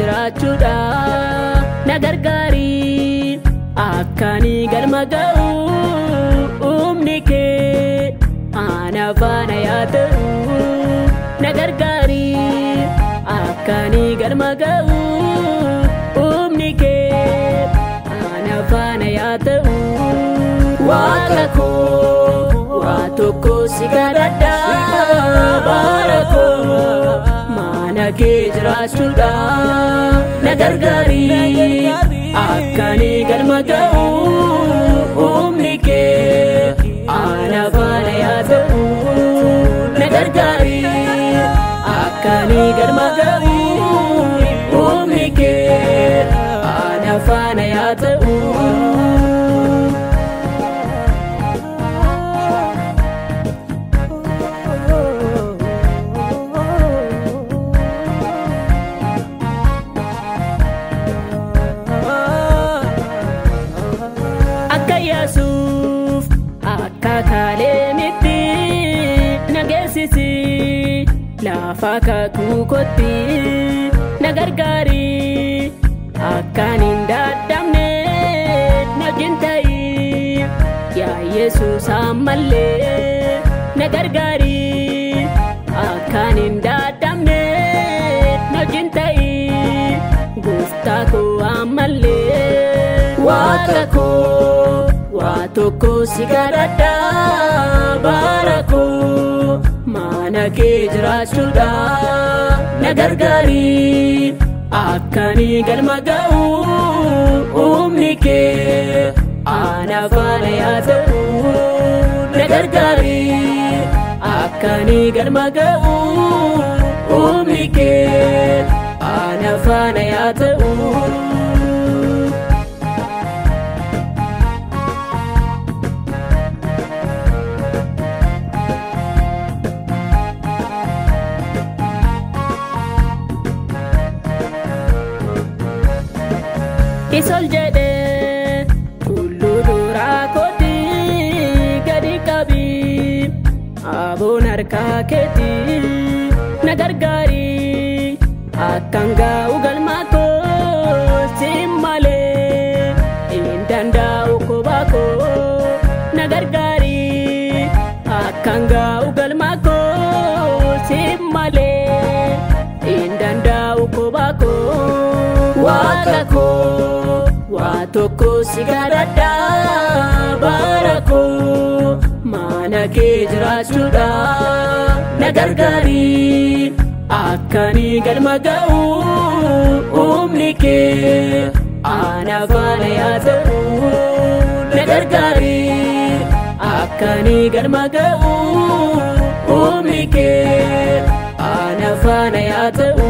jiraachuudha na gargaari akkaanii galma ga'u humni kee ana faana yaa ta'u na gargaari akkaanii galma ga'u humni kee ana faana yaa ta'u waaqa koo waa tokko si kadhadha bara koo mana kee jiraachuudha na gargaari akkaanii galma ga'u humni kee ana faana yaa ta'u na gargaari akkaanii galma ga'u humni kee ana faana yaa ta'u. akka yaasuuf akka kaaleemitti nageessisi lafa kakuu kotti na gargaari akkaan hin dadhabne najin ta'i yaa yesuus ammallee na gargaari akkaan hin dadhabne najin ta'i gooftaa koo ammallee waaqa koo waa tokko si kadhadha bara koo mana kee jiraachuudha na gargaari akkaanii galma ga'u humni kee ana faana yaa ta'u na gargaari akkaanii galma ga'u humni kee ana faana yaa ta'u. isol jedhe tulluu duraa kooti gadi qabi aboon harkaa keeti na gargaari akkan gaa'u galmaa koo siin malee hin danda'u kophaa koo na gargaari akkan gaa'u galmaa koo siin malee hin danda'u kophaa koo waaqa koo waa tokko si kadhadha bara koo mana kee jiraachuudha na gargaari akkaanii galma ga'u humni kee ana faana yaa ta'u na gargaari akkaanii galma ga'u humni kee ana faana yaa ta'u.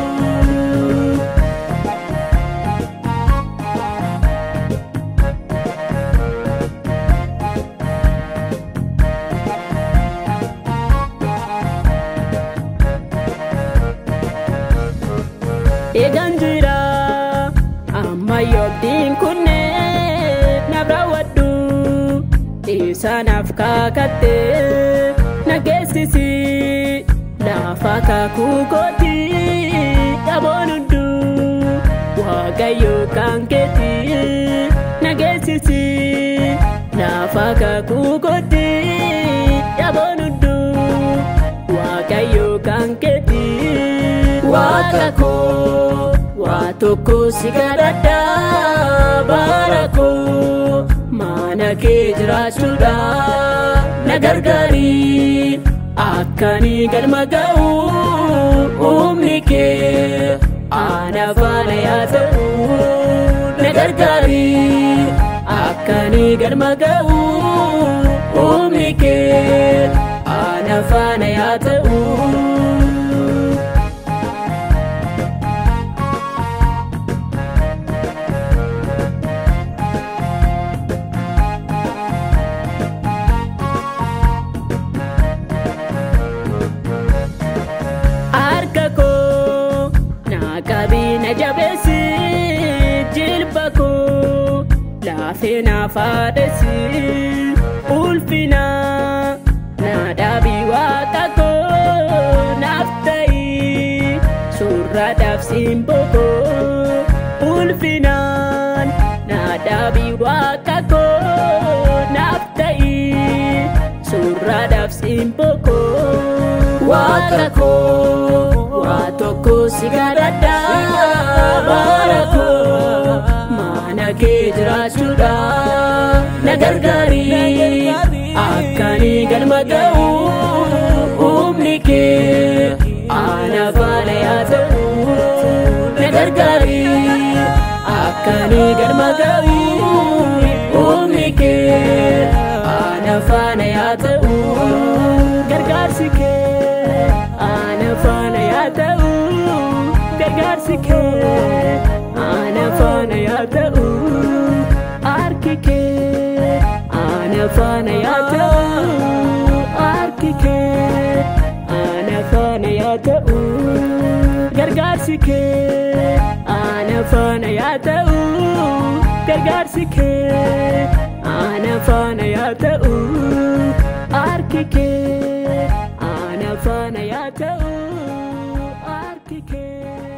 eegan jira amma yoobdiin kunne naaf raawwadhu isaanaaf kaakatte na geessisi lafa kakuu kooti dhaboon hundu waaqayyo kan keeti na geessisi lafa kakuu kooti dhaboon hundu waaqayyo kan keeti waaqa koo waa tokko si kadhadha bara koo mana kee jiraachuudha na gargaari akkaanii galma ga'u humni kee ana faana yaa ta'u na gargaari akkaanii galma ga'u humni kee ana faana yaa ta'u. harka koo naa qabii na jabeessi jilba koo laafee naaf haadhessi ulfina naa dhaabii waaqa koo naaf ta'i surraadhaaf surraadhaaf simboo koo ulfinaan naadhaabii waaqa koo naaf ta'i surraadhaaf simboo koo waaqa koo waa tokko si gadadha bara koo mana kee jiraachuudha na gargaari akkanii galma ga'u humni kee ana faana yaa ta'u na gargaari akkanii galma ga'u humni kee ana faana yaa ta'u gargaarsi kee ana faana yaa ta'u gargaarsi kee ana faana yaa ta'u harki kee ana faana yaa ta'u harki kee ana faana yaa ta'u gargaarsi kee ana faana yaa ta'u gargaarsi kee ana faana yaa ta'u harki kee ana faana yaa ta'u harki kee.